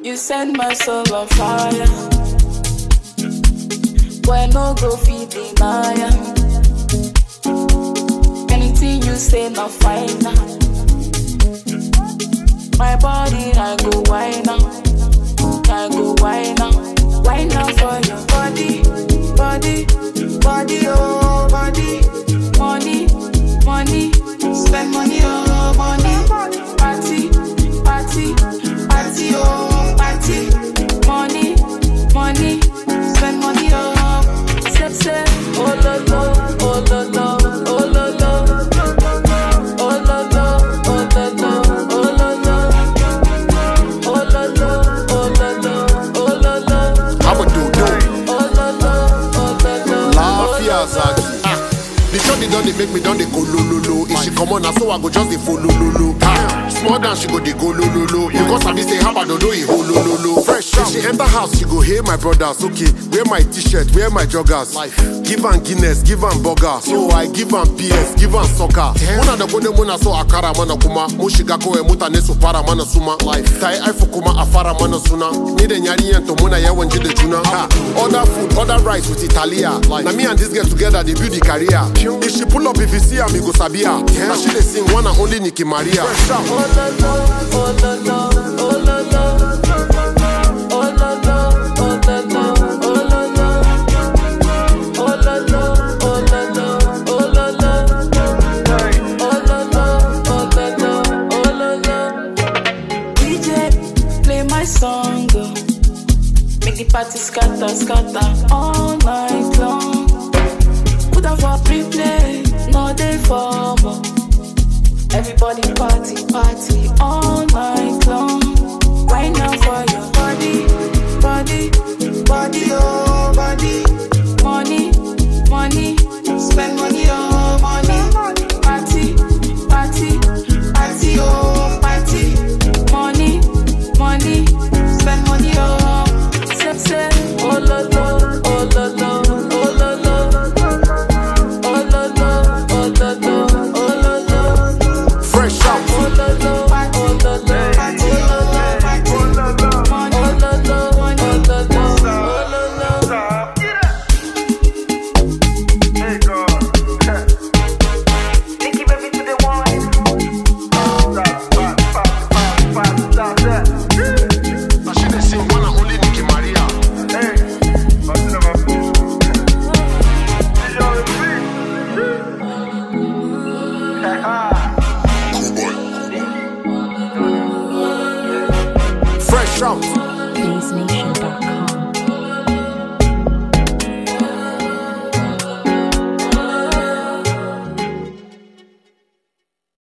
You set my soul on fire. Boy, no go feed deny am. Anything you say, not fine now. My body, I go wine now. I go wine now. Wine now for your body, body, body, oh, body. Money, money, spend money, oh, money. Party, party, party, oh, party. Money, money, spend money, oh. Step, step, oh, lo, lo, oh, lo, lo, oh, lo, lo. Oh, lo, lo, oh, lo, lo, oh, lo, lo. Oh, lo, lo, oh, lo, lo, oh, lo, lo. I'm a do-do. Oh, lo, lo, oh, lo, lo. Lafiya Zaki. Ah, The shorty don dey make me don dey go lo lo lo. If she comot na so I go just dey follow lo lo. Ah, small dance she go dey go lo lo lo. Because sabi say habadodo e ho lo lo lo. Fresh If she enter house she go hail my brothers. Okay, wear my t-shirt, wear my joggers. Life. Give am Guinness, give am burger. So I give am PS, give am soccer. Muna da kone muna so akara mana kuma. Mu shiga kawai mutane su fara mana suma. Life. Ta yi aifu kuma a fara mana suna. Ni da yarinyar to muna yawan ji da juna. Ha, Order food, order rice with Italia. Like, na me and this girl together dey build the career. If she pull up, if you see am, you go sabi her. Na she dey sing one and only Nicki Maria. Fresh out. Oh, lo, lo, oh, lo, lo, oh, lo, lo. Oh, lo, lo, oh, lo, lo, oh, lo, lo. Oh, lo, lo, oh, lo, lo, oh, lo, lo. Oh, lo, lo, oh, lo, lo, oh, lo, lo. DJ, play my song, oh. Make the party scatter, scatter all night long. Put on for pre-play, no day for more. Everybody party, party all night long. Right now for your body, body, body, oh body. Money, money, spend money, oh money. Party, party, party, oh party. Money, money, spend money, oh. Say, say, oh lo lo, oh lo lo, oh lo lo. Oh lo lo, oh lo lo, oh lo lo. Fresh out. Oh lo lo, oh lo lo, oh lo lo. Money, oh lo lo, money, oh lo lo, oh lo lo. Nicky baby to the wine. Na she dey sing one and only Nicki Maria. Fresh out. BaseNation.com.